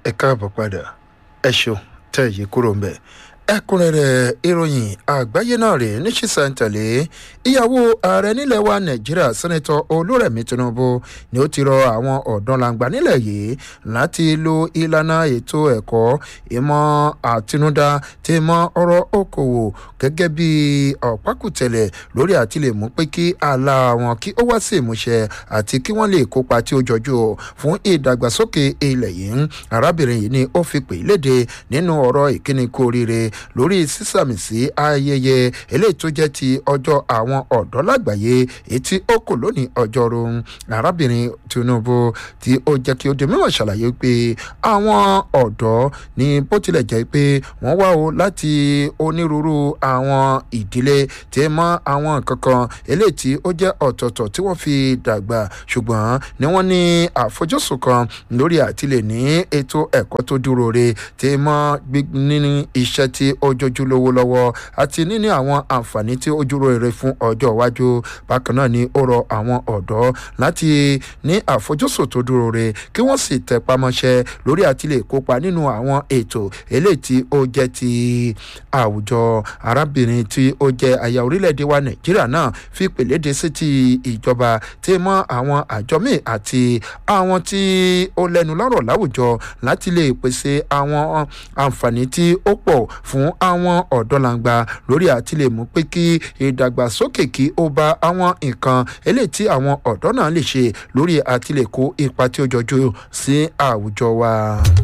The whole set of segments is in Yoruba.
ẹ káàbọ̀ padà ẹ ṣeun tẹ́ yìí kúrò ń bẹ̀ ẹ̀kúnrẹ́rẹ́ ìròyìn àgbáyé náà rèé ní ṣísẹ̀ntẹ̀lé ìyàwó ààrẹ nílẹ̀ wa nàìjíríà sẹ́nẹ́tọ̀ olúrẹ̀mí tinubu ni ó ti rọ àwọn ọ̀dọ́langba nílẹ̀ yìí láti lo ìlànà ètò ẹ̀kọ́ ìmọ̀ àtinúdá tí mọ ọ̀rọ̀ okòwò gẹ́gẹ́ bí ọ̀pákùtẹ̀lẹ̀ lórí àti lè mú pé kí àlà wọn kí ó wá sí ìmúṣẹ àti kí wọ́n lè kópa tí ó jọjú fún ìdàgbàsókè ilẹ̀ yìí arábìnrin yìí ni ó fi pè léde nínú ọ̀rọ̀ ìkíni kú oríire lórí sísàmì sí ayẹyẹ eléyìí tó jẹ́ ti ọjọ́ àwọn ọ̀dọ́ lágbàáyé etí ó kò lónìí ọjọ́rú arábìnrin tinubu tí ó jẹ́ kí ó di mímọ̀ ṣàlàyé pé àwọn ọ̀dọ́ ní bó tilẹ̀ jẹ́ pé wọ́n wá o láti onírúurú àwọn ìdílé tí mọ́ àwọn kankan eléyìí tí ó jẹ́ ọ̀tọ̀ọ̀tọ̀ tí wọ́n fi dàgbà ṣùgbọ́n ni wọ́n ní àfojúsùn kan lórí àtìlẹ̀ ní ètò ẹ̀kọ́ tó dúró re tí mọ́ nínú iṣẹ́ tí ó jójú lówó lọ́wọ́ àti níní àwọn àǹfààní tí ó dúró rere fún ọjọ́ iwájú bákan náà ni ó rọ àwọn ọ̀dọ́ láti ní àfojúsùn tó dúró re kí wọ́n sì tẹpá mọ́ṣẹ́ lórí àti lè kópa nínú àwọn ètò eléyìí tí ó jẹ́ ti àwùjọ arábìnrin tí ó jẹ́ aya orílẹ̀-èdè wa nàìjíríà náà fi pèlédè sí ti ìjọba tí mọ́ àwọn àjọ míì àti àwọn tí ó lẹ́nu lọ́rọ̀ láwùjọ láti lè pèsè àwọn àǹfààní tí ó pọ̀ fún àwọn ọ̀dọ́langba lórí àti lè mú pé kí ìdàgbàsókè kí ó bá àwọn nǹkan eléyìí tí àwọn ọ̀dọ́ náà lè ṣe lórí àti lè kó ipa tí ó jọjú sí àwùjọ wa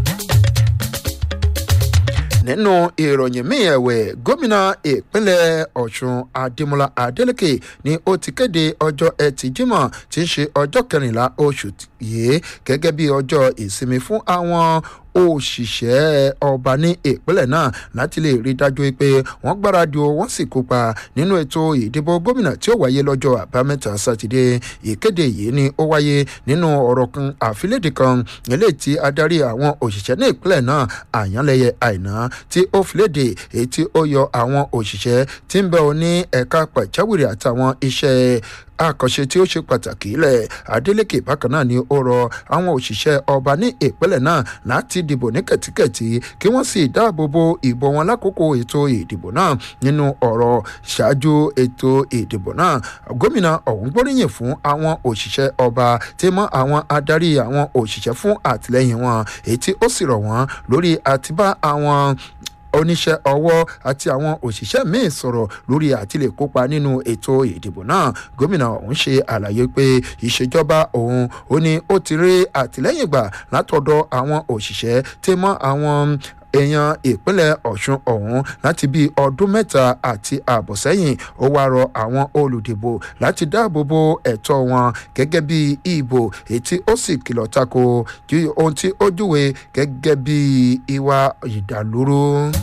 nínú ìròyìn míì ẹ̀wẹ̀ gómìnà ìpínlẹ̀ ọ̀ṣun adémọlá adélèké ni ó ti kéde ọjọ́ ẹtì jímọ̀ tí í ṣe ọjọ́ kẹrìnlá oṣù yìí gẹ́gẹ́ bí ọjọ́ ìsinmi fún àwọn òṣìṣẹ́ ọba ní ìpínlẹ̀ náà láti lè rí dájú pé wọ́n gbáradì o wọ́n sì kópa nínú ètò ìdìbò gómìnà tí ó wáyé lọ́jọ́ àbámẹ́ta sátidé ìkéde yìí ni ó wáyé nínú ọ̀rọ̀ kan àfilédè kan eléyìí tí adarí àwọn òṣìṣẹ́ ní ìpínlẹ̀ náà àyànlẹ́yẹ àìná tí ó filédè èyí tí ó yọ àwọn òṣìṣẹ́ tí ń bẹ ọ ní ẹ̀ka pàjáwìrì àtàwọn iṣẹ́ àkànṣe tí ó ṣe pàtàkì ilẹ̀ adeleke bákan náà ni ó rọ àwọn òṣìṣẹ́ ọba ní ìpínlẹ̀ náà láti dìbò ní kẹ̀tíkẹ̀tí kí wọ́n sì dáàbò bo ìbò wọn lákòókò ètò ìdìbò náà nínú ọ̀rọ̀ ṣáájú ètò ìdìbò náà gómìnà ọ̀hún gbóríyìn fún àwọn òṣìṣẹ́ ọba tí mọ́ àwọn adarí àwọn òṣìṣẹ́ fún àtìlẹ́yìn wọn èyí tí ó sì rọ̀ wọ́n lórí àtibá àwọn oníṣẹ́ ọwọ́ àti àwọn òṣìṣẹ́ míín sọ̀rọ̀ lórí àti lè kópa nínú ètò ìdìbò náà gómìnà ọ̀hún ṣe àlàyé pé ìṣèjọba òun ó ní ó ti rí àtìlẹ́yìn gbà látọ̀dọ̀ àwọn òṣìṣẹ́ tí mọ́ àwọn èèyàn ìpínlẹ̀ ọ̀ṣun ọ̀hún láti bí ọdún mẹ́ta àti ààbọ̀ sẹ́yìn ó wá rọ àwọn olùdìbò láti dáàbò bo ẹ̀tọ́ wọn gẹ́gẹ́ bí ìbò ètí ó sì kìlọ̀ tako ohun tí ó júwe gẹ́gẹ́ bí ìwà ìdàlúrú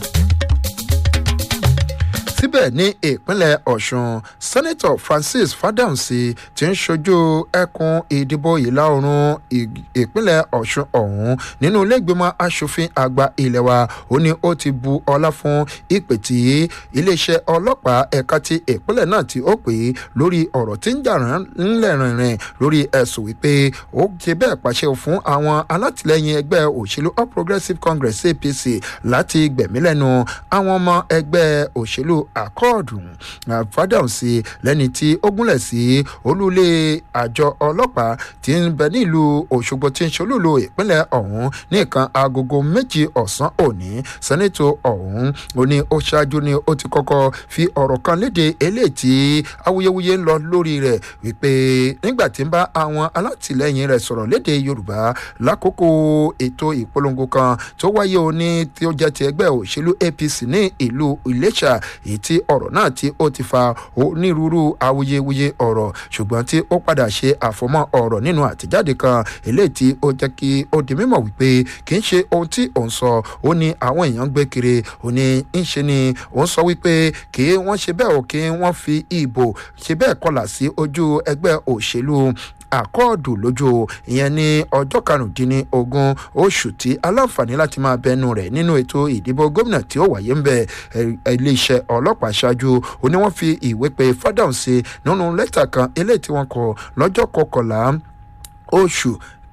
síbẹ̀ ní ìpínlẹ̀ ọ̀ṣun sẹ́nẹ́tọ̀ francis fadamsi ti ń ṣojú ẹkùn ìdìbò ìlà oòrùn ìpínlẹ̀ ọ̀ṣun ọ̀hún nínú ilégbèmọ̀ asòfin àgbà ilé wa ó ní ó ti bu ọlá fún ìpè tí iléeṣẹ́ ọlọ́pàá ẹ̀ka ti ìpínlẹ̀ náà tí ó pè é lórí ọ̀rọ̀ tí ń jà ńlẹ̀ rìnrìn lórí ẹ̀sùn wípé ó ṣe bẹ́ẹ̀ pàṣẹ fún àwọn alátìlẹyìn ẹgbẹ́ òṣèlú all progressives congress apc láti gbẹ̀mí lẹ́nu àwọn ọmọ ẹgbẹ́ òṣèlú àkọọ̀dù fàdáùsì lẹ́ni tí ó gúnlẹ̀ sí olúlé àjọ ọlọ́pàá tí ń bẹ nílùú òṣogbo tí ń ṣolúlo ìpínlẹ̀ ọ̀hún ní nǹkan agogo méjì ọ̀sán òní sẹ́nẹ́tò ọ̀hún ó ní ó ṣáájú ni ó ti kọ́kọ́ fi ọ̀rọ̀ kan léde eléyìí tí awuyewuye ń lọ lórí rẹ̀ wípé nígbà tí ń bá àwọn alátìlẹyìn rẹ̀ sọ̀rọ̀ léde yorùbá lákòókò ètò ìpolongo kan tó wáyé òní tí ó jẹ́ ti ẹgbẹ́ òṣèlú apc ní ìlú iléṣà èyí tí ọ̀rọ̀ náà tí ó ti fa onírúurú awuyewuye ọ̀rọ̀ ṣùgbọ́n tí ó padà ṣe àfọmọ́ ọ̀rọ̀ nínú àtẹ̀jáde kan eléyìí tí ó jẹ́ kí ó di mímọ̀ wípé kì í ṣe ohun tí òun sọ ó ní àwọn èèyàn gbé kiri ó ní ń ṣe ni òun sọ wípé kí wọ́n ṣe bẹ́ẹ̀ ò kí wọ́n fi ìbò ṣe bẹ́ẹ̀ kọlà sí ojú ẹgbẹ́ òṣèlú àkọọ̀dù lójú ìyẹn ní ọjọ́ karùndínlógún oṣù tí aláǹfààní láti máa bẹnu rẹ̀ nínú ètò ìdìbò gómìnà tí ó wáyé ń bẹ iléeṣẹ́ ọlọ́pàá ṣáájú ó ní wọ́n fi ìwé pe fádàn sí nínú lẹ́tà kan eléyìí tí wọ́n kọ lọ́jọ́ kọkànlá oṣù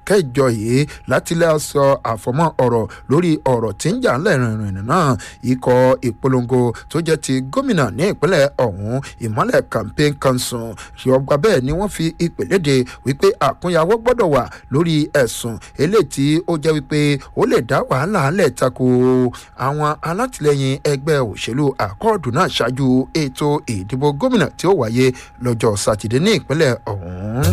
kẹjọ yìí láti lè sọ àfọmọ́ ọ̀rọ̀ lórí ọ̀rọ̀ tí ń jà lẹ́rìnrìn náà ikọ̀ ìpolongo tó jẹ́ ti gómìnà ní ìpínlẹ̀ ọ̀hún ìmọ̀lẹ̀ campaign council ṣọgbà bẹ́ẹ̀ ni wọ́n fi ìpè léde wípé àkúnyàwó gbọ́dọ̀ wà lórí ẹ̀sùn eléyìí tí ó jẹ́ wípé ó lè dá wàhálà lẹ̀ tako àwọn alátìlẹyìn ẹgbẹ́ òṣèlú àkọọ̀dù náà ṣáájú ètò ìdìbò gómìnà tí ó wáyé lọ́jọ́ sátidé ní ìpínlẹ̀ ọ̀hún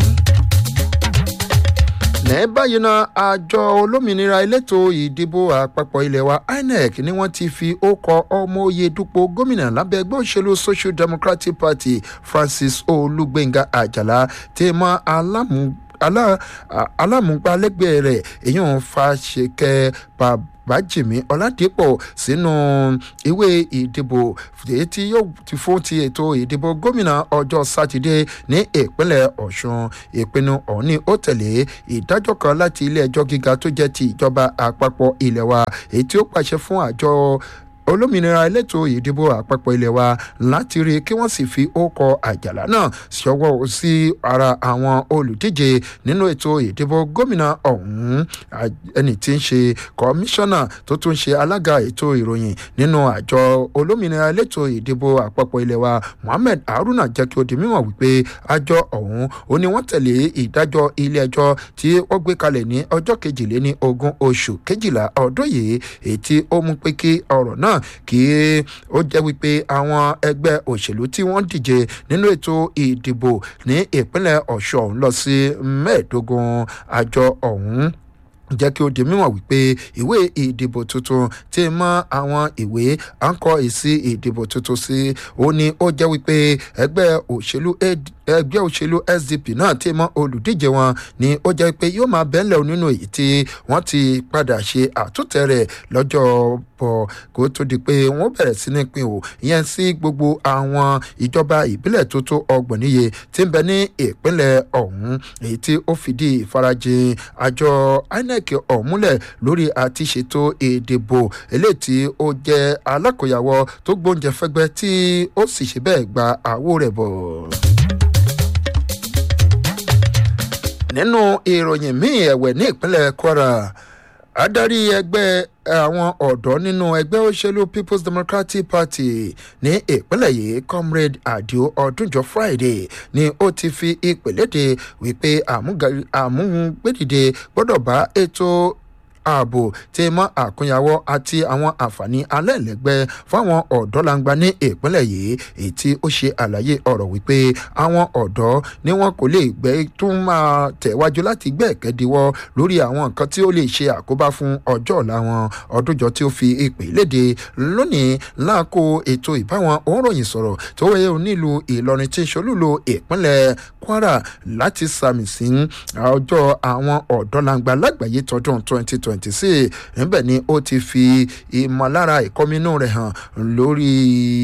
ní báyìí náà àjọ olómìnira elétò ìdìbò àpapọ̀ ilé wa inec ni wọ́n ti fi ókọ ọmọ oyè dupò gómìnà lábẹ́ ẹgbẹ́ òṣèlú social democratic party francis olùgbẹ̀ngà àjàlá tí mọ́ alámú alámúgbálẹ́gbẹ̀ẹ́ rẹ̀ èyàn fàṣekẹ́ bàbá bájìmí ọ̀làdìpọ̀ sínú ìwé ìdìbò èyí tí yóò ti fún ti ètò ìdìbò gómìnà ọjọ́ sátidé ní ìpínlẹ̀ ọ̀ṣun ìpinnu ọ̀hún ni ó tẹ̀lé ìdájọ́ kan láti ilé ẹjọ́ gíga tó jẹ́ ti ìjọba àpapọ̀ ilé wa èyí tí ó pàṣẹ fún àjọ olómìnira elétò ìdìbò àpapọ̀ ilé wa láti rí kí wọ́n sì fi ókọ àjàlá náà ṣọwọ́ sí ara àwọn olùdíje nínú ètò ìdìbò gómìnà ọ̀hún ẹni tí ń ṣe kọmíṣánná tó tún ṣe alága ètò ìròyìn nínú àjọ olómìnira elétò ìdìbò àpapọ̀ ilé wa mohammed haruna jẹ́ kí ó di mímọ̀ wípé àjọ ọ̀hún ó ní wọ́n tẹ̀lé ìdájọ́ ilé ẹjọ́ tí ó gbé kalẹ̀ ní ọjọ́ kejìléní ogún oṣù kejìlá ọdún yìí èyí tí ó mú pé kí ọ̀rọ̀ náà kí ó jẹ́ wípé àwọn ẹgbẹ́ òṣèlú tí wọ́n díje nínú ètò ìdìbò ní ìpínlẹ̀ ọ̀ṣun lọ sí mẹ́ẹ̀ẹ́dógún àjọ ọ̀hún jẹ́ kí ó di mímọ̀ wípé ìwé ìdìbò tuntun tí mọ́ àwọn ìwé à ń kọ èsì ìdìbò tuntun sí ó ní ó jẹ́ wípé ẹgbẹ́ òṣèlú ẹgbẹ́ òṣèlú sdp náà tí mọ́ olùdíje wọn ni ó jẹ́ pé yóò máa bẹ́ńlẹ̀ nínú èyí tí wọ́n ti padà ṣe àtúntẹ̀ rẹ̀ lọ́jọ́ bọ̀ kó tó di pé wọ́n bẹ̀rẹ̀ sí ní pin o ìyẹn sí gbogbo àwọn ìjọba ìbílẹ̀ tó tó ọgbọ̀n níye tí ń bẹ ní ìpínlẹ̀ ọ̀hún èyí tí ó fìdí ìfarajìn àjọ inec ọ̀hún múlẹ̀ lórí àti ṣètò ìdìbò eléyìí tí ó jẹ́ alákòyàwó tó gbóúnjẹ fẹ́gbẹ́ tí ó sì ṣe bẹ́ẹ̀ gba àwo rẹ̀ bọ̀. nínú ìròyìn míì ẹ̀wẹ̀ ní ìpínlẹ̀ kwara adarí ẹgbẹ́ àwọn ọ̀dọ́ nínú ẹgbẹ́ òṣèlú people's democratic party ní ìpínlẹ̀ yìí comrade adio ọdúnjọ friday ni ó ti fi ìpèlédè wípé àmúgbèdìde gbọ́dọ̀ bá ètò ààbò tí mọ àkúnyàwó àti àwọn àǹfààní alẹ́lẹ́gbẹ́ fáwọn ọ̀dọ́langba ní ìpínlẹ̀ yìí èyí tí ó ṣe àlàyé ọ̀rọ̀ wípé àwọn ọ̀dọ́ ni wọn kò lè gbẹ́ tún máa tẹ̀wájú láti gbẹ́ ẹ̀kẹ́díwọ́ lórí àwọn nǹkan tí ó lè ṣe àkóbá fún ọjọ́ ọ̀la wọn ọdúnjọ tí ó fi ìpè léde lónìí láàkó ètò ìbáwọn òǹròyìn sọ̀rọ̀ tó wáyé nílùú ìlọrin tí ń ṣolúlo ìpínlẹ̀ kwara láti sàmì sí ọjọ́ àwọn ọ̀dọ́langba lágbàáyé tọdún twenty twenty twenty six níbẹ̀ ni ó ti fi ìmọ̀lára ìkọ́mínú rẹ̀ hàn lórí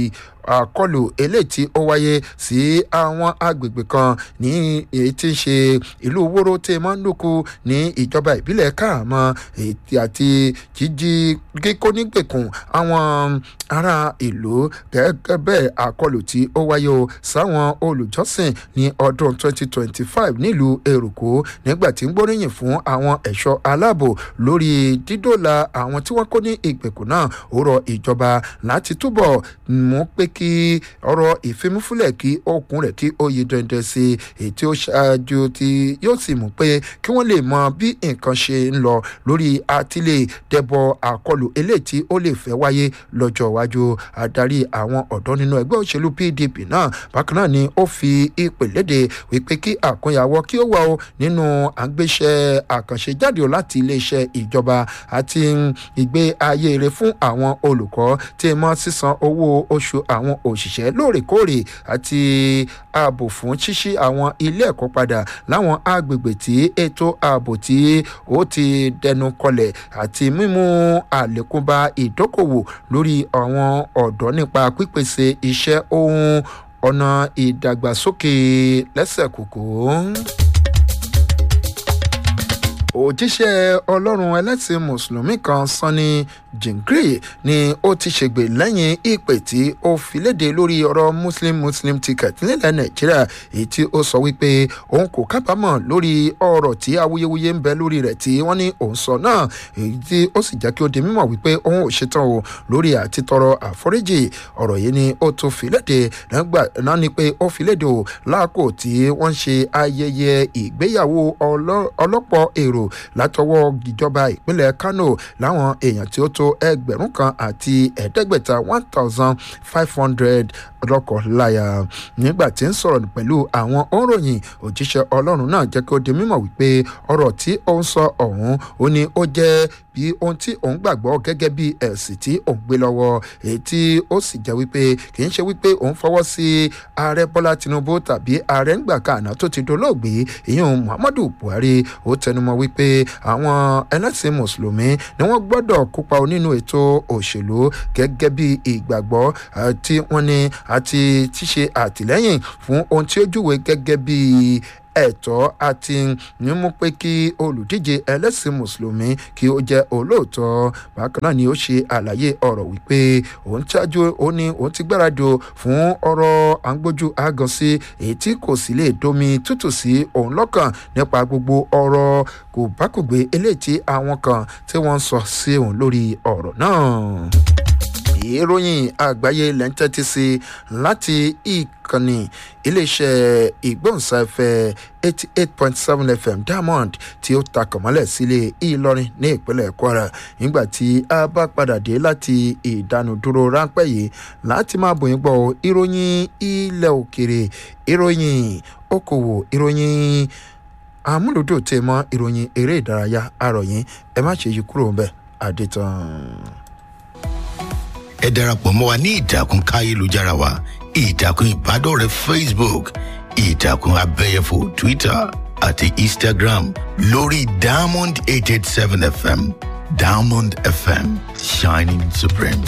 àkọlù eléyìí tí ó wáyé sí àwọn agbègbè kan ní èyí tí ń ṣe ìlú wóró tí mọ́ ń lùkù ní ìjọba ìbílẹ̀ káàmọ́ àti jíjí kíkó nígbèkùn àwọn ará ìlú gẹ́gẹ́ bẹ́ẹ̀ àkọlù tí ó wáyé o sáwọn olùjọ́sìn ní ọdún 2025 nílùú èrùkó nígbà tí ń gbóríyìn fún àwọn ẹ̀ṣọ́ aláàbò lórí dídòlà àwọn tí wọ́n kó ní ìgbèkùn náà ó rọ ìjọba láti túbọ̀ mú pé kí ọ̀rọ̀ ìfimúfúnlẹ̀ kí okùn rẹ̀ kí ó yí dandan sí èyí tí ó ṣáájú tí yóò sì mú pé kí wọ́n lè mọ bí nǹkan ṣe ń lọ lórí àtìlẹ̀ dẹ́bọ̀ àkọlù eléyìí tí ó lè fẹ́ wáyé lọ́jọ́ iwájú adarí àwọn ọ̀dọ́ nínú ẹgbẹ́ òṣèlú pdp náà bákan náà ni ó fi ìpè léde wípé kí àkúnyàwó kí ó wà ó nínú àgbéṣẹ́ àkànṣe jáde ó láti iléeṣẹ́ ìjọba àti ìgbé ayé rẹ fún àwọn olùkọ́ tí mọ́ sísan owó oṣù àwọn òṣìṣẹ́ lóòrèkóòrè àti ààbò fún ṣíṣí àwọn ilé ẹ̀kọ́ padà láwọn agbègbè tí ètò ààbò tí ó ti dẹnu kọlẹ̀ àti mímú àlékún bá ìdókòwò lórí àwọn ọ̀dọ́ nípa pípèsè iṣẹ́ ohun ọ̀nà ìdàgbàsókè lẹ́sẹ̀ kòkó òjíṣẹ́ ọlọ́run ẹlẹ́sìn mùsùlùmí kan sanni jingiri ni ó ti ṣègbè lẹ́yìn ìpè tí ó fi léde lórí ọ̀rọ̀ muslim muslim ticket nílẹ̀ nàìjíríà èyí tí ó sọ wípé òun kò kábàámọ̀ lórí ọ̀rọ̀ tí awuyewuye ń bẹ lórí rẹ̀ tí wọ́n ní òun sọ náà èyí tí ó sì jẹ́ kí ó di mímọ̀ wípé òun ò ṣetán o lórí àti tọrọ àforíjì ọ̀rọ̀ yìí ni ó tún fi léde nígbà náà ni pé ó fi léde o láàkó tí wọ́n ṣe ayẹyẹ ìgbéyàwó ọlọ́pọ̀ èrò látọwọ́ ìjọba ìpínlẹ̀ kano láwọn èèyàn tí ó tó ẹgbẹ̀rún kan àti ẹ̀ẹ́dẹ́gbẹ̀ta one thousand five hundred lọ́kọ̀ọ́láyà nígbà tí ń sọ̀rọ̀ pẹ̀lú àwọn òǹròyìn òjíṣẹ́ ọlọ́run náà jẹ́ kí ó di mímọ̀ wípé ọ̀rọ̀ tí ó ń sọ ọ̀hún ó ní ó jẹ́ bí ohun tí òun gbàgbọ́ gẹ́gẹ́ bí ẹ̀sìn tí òun gbé lọ́wọ́ èyí tí ó sì jẹ́ wípé kì í ṣe wípé òun fọwọ́ sí ààrẹ bọ́lá tinubu tàbí ààrẹ ńgbà kàná tó ti dolóògbé ìyẹn muhammadu buhari ó tẹnumọ́ wípé àwọn ẹlẹ́sìn mùsùlùmí ni wọ́n gbọ́dọ̀ kópa nínú ètò òṣèlú gẹ́gẹ́ bí ìgbàgbọ́ tí wọ́n ní àti tíṣe àtìlẹ́yìn fún ohun tí ó júwe gẹ́gẹ́ bí ẹ̀tọ́ àti mímú pé kí olùdíje ẹlẹ́sìn mùsùlùmí kí ó jẹ́ olóòótọ́ bákan náà ni ó ṣe àlàyé ọ̀rọ̀ wípé òun ṣáájú ó ní òun ti gbáradì fún ọ̀rọ̀ àǹgbójú àgàn sí èyí tí kò sì lè domi tútù sí òun lọ́kàn nípa gbogbo ọ̀rọ̀ kò bákùgbé eléyìí tí àwọn kan tí wọ́n ń sọ sí òun lórí ọ̀rọ̀ náà ìròyìn àgbáyé lẹ́ńtẹ́tì sí láti ìkànnì iléeṣẹ́ ìgbóhùnsáfẹ́ eighty eight point seven fm diamond tí ó takàn mọ́lẹ̀ sílé ìlọrin ní ìpínlẹ̀ kwara nígbà tí a bá padà dé láti ìdánudúró ráńpẹ́ yìí láti máa bòyìn gbọ́ ìròyìn ilẹ̀ òkèrè ìròyìn okòwò ìròyìn amúlùdùn tẹ̀ mọ́ ìròyìn eré ìdárayá àròyìn ẹ má ṣe yí kúrò ń bẹ̀ àdètàn ẹ darapọ̀ mọ́ wa ní ìtàkùn káyélujára wa ìtàkùn ìbádọ́rẹ̀ẹ́ facebook ìtàkùn abẹ́yẹfò twitter àti instagram lórí diamond eight eight seven fm diamond fm shining supreme.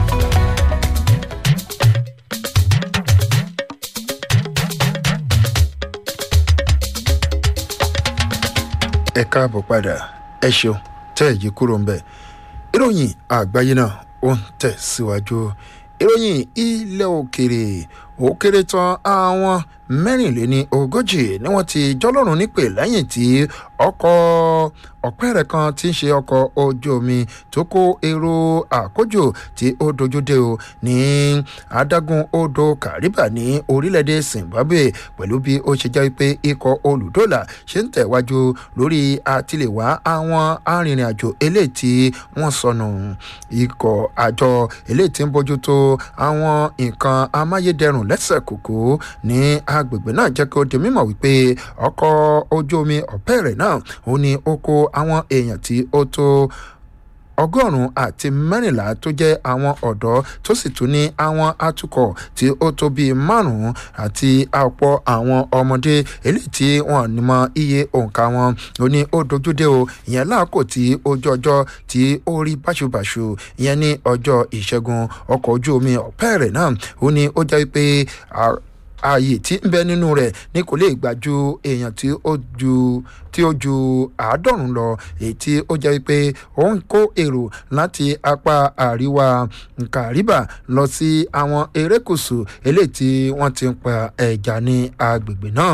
ẹ káàbọ̀ padà ẹ ṣeun tẹ́ ẹ̀ yí kúrò ń bẹ̀ ìròyìn àgbáyé náà ó ń tẹ̀síwájú ìròyìn ilẹ̀ òkèrè ó kéré tán àwọn mẹ́rìnléní ogójì ni wọ́n ti jọ́lọ́run nípè lẹ́yìn tí ọkọ̀ ọ̀pẹ́rẹ́ kan ti ń ṣe ọkọ̀ ojú omi tó kó èrò àkójò tí ó dojúdé o ní adágún odò kariba ní orílẹ̀-èdè zimbabwe pẹ̀lú bí ó ṣe jẹ́ pé ikọ̀ olùdólà ṣe ń tẹ̀wájú lórí àtìlẹ́wà àwọn arìnrìn-àjò eléyìí tí wọ́n sọnù ikọ̀ àjọ eléyìí tí ń bójútó àwọn nǹkan amáyédẹrùn lẹ́sẹ̀ kòkó ní agbègbè náà jẹ́ kí ó di mímọ̀ wípé ọkọ̀ ojú omi ọ̀pẹ́rẹ́ náà ó ní ó kó àwọn èèyàn tí ó tó ọgọ́rùn-ún àti mẹ́rìnlá tó jẹ́ àwọn ọ̀dọ́ tó sì tún ní àwọn atukọ̀ tí ó tó bíi márùn-ún àti àpọ̀ àwọn ọmọdé eléyìí tí wọ́n ní mọ iye òǹkà wọn ó ní ó dojúdé o ìyẹn láàkó tí ojú ọjọ́ tí ó rí báṣubàṣu ìyẹn ní ọjọ́ ìṣẹ́gun ọkọ̀ ojú omi ọ̀pẹ́rẹ̀ náà ó ní ó jẹ́ pé ààyè tí ń bẹ nínú rẹ̀ ní kò lè gbà ju èèyàn tí ó ju tí ó ju àádọ́rùn lọ èyí tí ó jẹ́ pé ó ń kó èrò láti apá àríwá nkàríbà lọ sí àwọn erékùsù eléyìí tí wọ́n ti ń pa ẹja ní agbègbè náà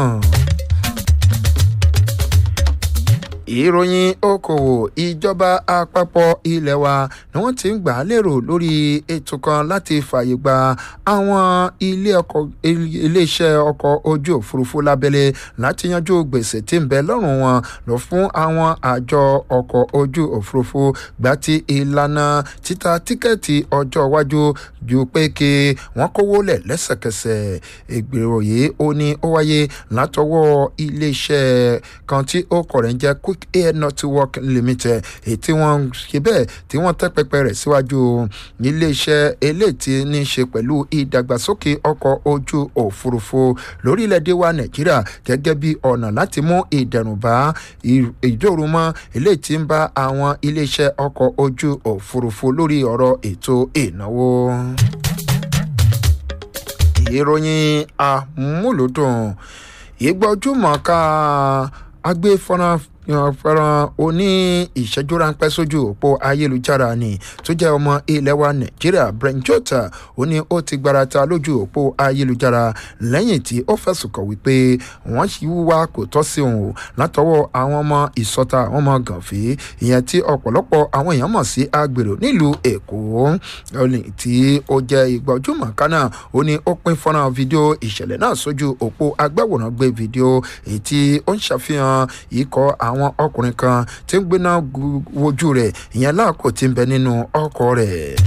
ìròyìn okòwò ìjọba àpapọ̀ ilé wa ni wọ́n ti ń gbà á lérò lórí ètò kan láti fààyè gba àwọn iléeṣẹ́ ọkọ̀ ojú òfurufú lábẹ́lé láti yanjú gbèsè tí ń bẹ lọ́rùn wọn lọ fún àwọn àjọ ọkọ̀ ojú òfurufú gbà tí ìlànà títa tíkẹ́ẹ̀tì ọjọ́ iwájú ju pé kí wọ́n kówó lẹ̀ lẹ́sẹ̀kẹsẹ̀ ìgbèrò yìí ó ní ó wáyé látọwọ́ iléeṣẹ́ kan tí ó kọ̀ rẹ̀ ń jẹ́ quick air network limited èyí tí wọ́n ṣe bẹ́ẹ̀ tí wọ́n tẹ́ pẹpẹ rẹ̀ síwájú iléeṣẹ́ eléyìí tí ní í ṣe pẹ̀lú ìdàgbàsókè ọkọ̀ ojú òfurufú lórílẹ̀‐èdè wa nàìjíríà gẹ́gẹ́ bí ọ̀nà láti mú ìdẹ̀rùn bá ìdòrúmọ́ eléyìí tí ń bá àwọn iléeṣẹ́ ọkọ̀ ojú òfurufú lórí ọ̀rọ̀ ètò ìnáwó ìròyìn amúlòdùn ìgbọ́júmọ̀ọ́ká agbéfọ́nrán fẹ́ràn oní ìṣẹ́jú ráńpẹ́ sójú òpó ayélujára ni tó jẹ́ ọmọ ilẹ̀ wa nàìjíríà brent jota ó ní ó ti gbarata lójú òpó ayélujára lẹ́yìn tí ó fẹ̀sùn kàn wípé wọ́n ṣì wúwa kò tọ́ sí òun o látọwọ́ àwọn ọmọ ìsọta àwọn ọmọ gànfẹ́ ìyẹn tí ọ̀pọ̀lọpọ̀ àwọn èèyàn mọ̀ sí agbèrò nílùú èkó tí ó jẹ́ ìgbọ́júmọ̀ kánà ó ní ó pín fọ́nrán fídíò ìṣẹ̀lẹ̀ náà sójú òpó agbáwòrán gbé fídíò èyí tí ó ń ṣàfihàn ikọ̀ àwọn ọkùnrin kan tí ń gbéná wojú rẹ̀ ìyẹn láàkó tí ń bẹ nínú ọkọ̀ rẹ̀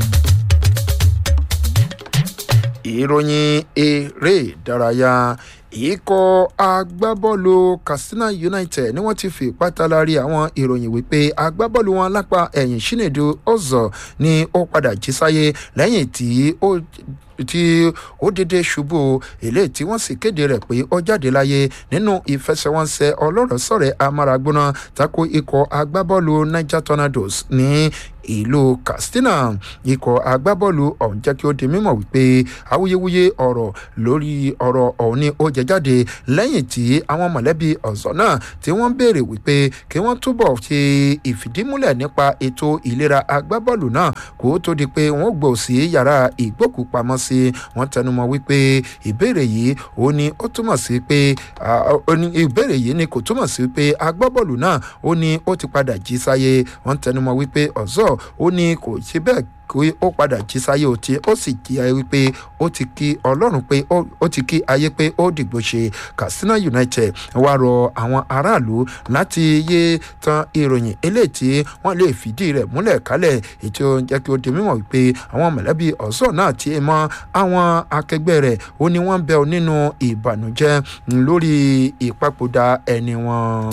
ìròyìn eré ìdárayá ikọ̀ agbábọ́ọ̀lù katsina united ni wọ́n ti fi pátálárí àwọn ìròyìn wípé agbábọ́ọ̀lù wọn lápá ẹ̀yìn sinedu ọ̀zọ̀ ni ó padà jí sáyé lẹ́yìn tí ó tí ó dédé ṣubú eléyìí tí wọ́n sì kéde rẹ̀ pé ó jáde láyé nínú ìfẹsẹ̀wọnsẹ̀ ọlọ́rọ̀ sọ̀rẹ̀ amáragbóná tako ikọ̀ agbábọ́ọ̀lù niger tornadoes ní ìlú katsina ikọ̀ agbábọ́ọ̀lù ọ̀hún jẹ́ kí ó di mímọ̀ wípé awuyewuye ọ̀rọ̀ lórí ọ̀rọ̀ ọ̀hún ni ó jẹ jáde lẹ́yìn tí àwọn mọ̀lẹ́bí ọ̀zọ́ náà tí wọ́n béèrè wípé kí wọ́n túbọ̀ ṣe ìfìdímúlẹ̀ nípa ètò ìlera agbábọ́ọ̀lù náà kó tó di pé wọ́n gbò sí yàrá ìgbókùpamọ́sí wọ́n tẹnumọ́ wípé ìbéèrè yìí ó ní ó túmọ̀ sí pé ìbéèrè yìí ni kò túmọ̀ sí pé agbábọ́ọ̀lù náà ó ní ó ti padà jí sáyé wọ́n tẹnumọ́ wípé ọ̀zọ́ ó ní kò ṣe bẹ́ẹ̀ kí ó padà jí sáyé o tí ó sì kí ayé wípé ó ti kí ọlọ́run pé ó ti kí ayé pé ó dìgbò ṣe katsina united wá rọ àwọn aráàlú láti yé tan ìròyìn eléyìí tí wọ́n lè fìdí rẹ̀ múlẹ̀ kálẹ̀ ètò jẹ́ kí ó di mímọ̀ wípé àwọn mọ̀lẹ́bí ọ̀sọ́ náà ti mọ àwọn akẹgbẹ́ rẹ̀ ó ní wọ́n bẹ̀ nínú ìbànújẹ́ lórí ìpapòdà ẹni wọn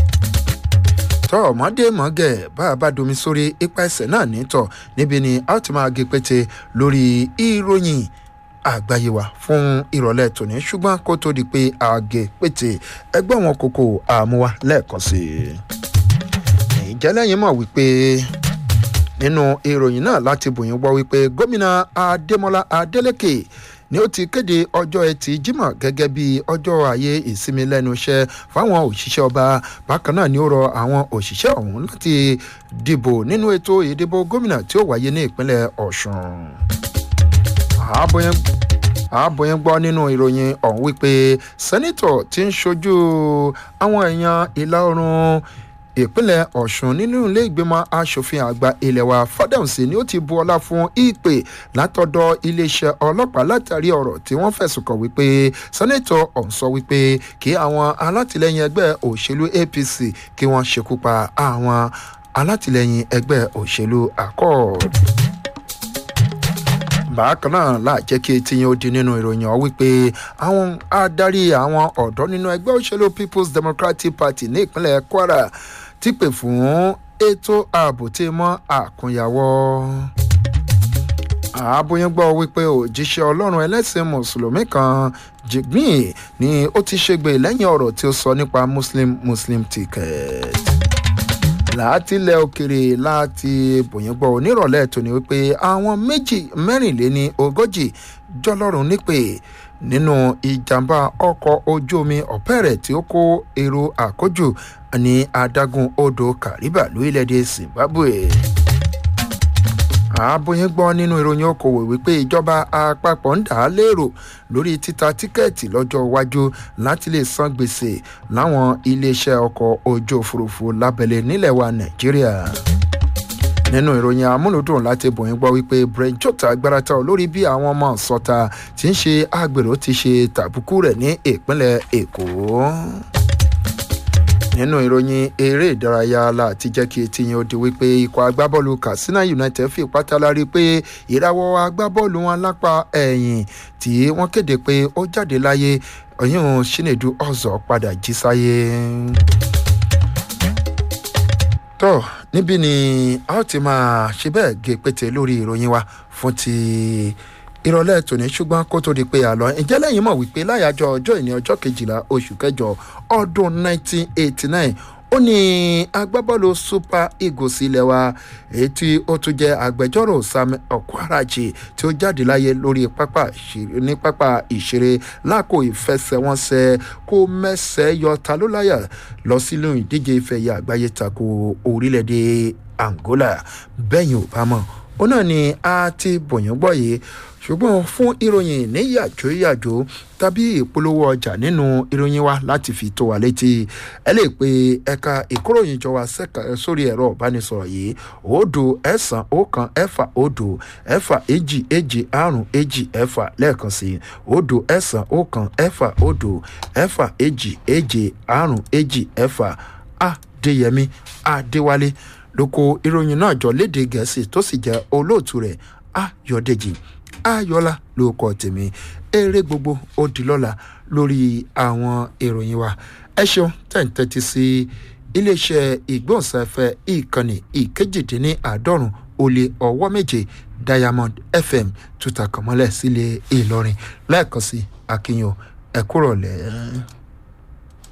tọ́ ọmọdé mọ́gẹ̀ bá a bá domi sórí ipa ẹsẹ̀ náà nítọ̀ níbi ni a ti máa gé pété lórí ìròyìn àgbáyé wa fún ìrọ̀lẹ́ tòní ṣùgbọ́n kó tó di pé a gé pété ẹgbẹ́ wọn kókó àmúwa lẹ́ẹ̀kan sí i. ìjẹ́lẹ́yìn mọ̀ wípé nínú ìròyìn náà láti bòyìn gbọ́ wípé gómìnà adémọlá adélèké ni ó ti kéde ọjọ́ ẹtì jímọ̀ gẹ́gẹ́ bí ọjọ́ ayé ìsinmi lẹ́nu iṣẹ́ fáwọn òṣìṣẹ́ ọba bákan náà ni ó rọ àwọn òṣìṣẹ́ ọ̀hún láti dìbò nínú ètò ìdìbò gómìnà tí ó wáyé ní ìpínlẹ̀ ọ̀sùn. àbòyẹn gbọ́ nínú ìròyìn ọ̀hún wípé sẹ́nitọ̀ ti ń ṣojú àwọn èèyàn ìlà oòrùn ìpínlẹ̀ ọ̀sùn nínú ilé ìgbìmọ̀ asòfin àgbà ilé wa fadamsi ni ó ti bu ọlá fún ìpè látọ̀dọ̀ iléeṣẹ́ ọlọ́pàá látàrí ọ̀rọ̀ tí wọ́n fẹ̀sùn kàn wípé sẹ́nẹ́tọ̀ ọ̀hún sọ wípé kí àwọn alátìlẹyìn ẹgbẹ́ òṣèlú apc kí wọ́n ṣekú pa àwọn alátìlẹyìn ẹgbẹ́ òṣèlú accord bákan náà láàjẹ́ kí etí yẹn ó di nínú ìròyìn ọ̀ wípé àwọn adarí àwọn ọ̀dọ́ nínú ẹgbẹ́ òṣèlú people's democratic party ní ìpínlẹ̀ kwara ti pè fún ètò ààbò tí mọ́ àkúnyàwọ́ àbóyún gbọ́ wípé òjíṣẹ́ ọlọ́run ẹlẹ́sìn mùsùlùmí kan jigbin ni ó ti ṣègbè lẹ́yìn ọ̀rọ̀ tí ó sọ nípa muslim muslim ticket látilẹ̀ òkèrè láti bòyìnbọ̀ onírọ̀lẹ́ tòní wípé àwọn méjì mẹ́rìnléní ogójì jọlọ́run nípè nínú ìjàmbá ọkọ̀ ojú omi ọ̀pẹ́rẹ̀ tí ó kó èrò àkójù ní adágún odò kariba lórílẹ̀‐èdè zimbabwe àbóyín gbọ́ nínú ìròyìn okòwò wípé ìjọba àpapọ̀ ń dà á lérò lórí títa tíkẹ́ẹ̀tì lọ́jọ́ iwájú láti lè san gbèsè láwọn iléeṣẹ́ ọkọ̀ ojú òfurufú lábẹ́lẹ̀ nílẹ̀ wa nàìjíríà nínú ìròyìn amúlùdùn láti bòyìn gbọ́ wípé brent jota gbárata lórí bí àwọn ọmọ sọta tí ń ṣe àgbèrò ti ṣe tàbùkù rẹ̀ ní ìpínlẹ̀ èkó nínú ìròyìn eré ìdárayá láti jẹ́ kí etí yẹn ó di wípé ikọ̀ agbábọ́ọ̀lù katsina united fi pátálárí pé ìrawọ́ agbábọ́ọ̀lù wọn lápá ẹ̀yìn tí wọ́n kéde pé ó jáde láyé ọ̀yún sinedu ọ̀zọ́ padà jí sáyé. tó níbí ni a ó ti máa ṣe bẹ́ẹ̀ gé pété lórí ìròyìn wa fún ti ìrọ̀lẹ́ tòní ṣùgbọ́n kó tó di pé àlọ́ ǹjẹ́ lẹ́yìn mọ̀ wípé láyàjọ ọjọ́ ìní ọjọ́ kejìlá oṣù kẹjọ ọdún 1989 ó ní agbábọ́ọ̀lù super eagles ilé wa èyí tí ó tún jẹ́ agbẹjọ́rò sam okwarachi tí ó jáde láyé lórí pápá ní pápá ìṣeré lákò ìfẹsẹ̀wọnsẹ̀ kó mẹ́sẹ̀ yọ ta ló láyà lọ sínú ìdíje ìfẹ̀yà àgbáyé tako orílẹ̀-èdè angola bẹ́yìn ò bá mọ̀ ó náà ni a ti bòyàn gbọ́ yìí ṣùgbọ́n fún ìròyìn ní yàjóyàjó tàbí ìpolówó ọjà nínú ìròyìn wa láti fi tó wa létí ẹ lè pe ẹ̀ka ìkóròyìnjọ wa sórí ẹ̀rọ ìbánisọ̀rọ̀ yìí òdo ẹ̀sán ọ̀kan ẹ̀fà òdo ẹ̀fà èjì èjì àrùn èjì ẹ̀fà lẹ́ẹ̀kan sí òdo ẹ̀sán ọ̀kan ẹ̀fà òdo ẹ̀fà èjì èjì àrùn èjì ẹ̀fà adéyẹmí adéwálé lóko ìròyìn náà jọ léde gẹ̀ẹ́sì tó sì jẹ́ olóòtú rẹ̀ ayọ̀dèjì ayọ̀lá ló kọ́ tèmi eré gbogbo ó di lọ́la lórí àwọn ìròyìn wa ẹ ṣeun tẹ̀ǹtẹ̀tì sí iléeṣẹ́ ìgbóhùnsáfẹ́ ìkànnì ìkejìdínláàádọ́rùn ó lé ọwọ́ méje diamond fm tuta kànmọ́lẹ̀ sílé ìlọrin lẹ́ẹ̀kan sí akínyàn ẹ̀kúrọ̀lẹ́.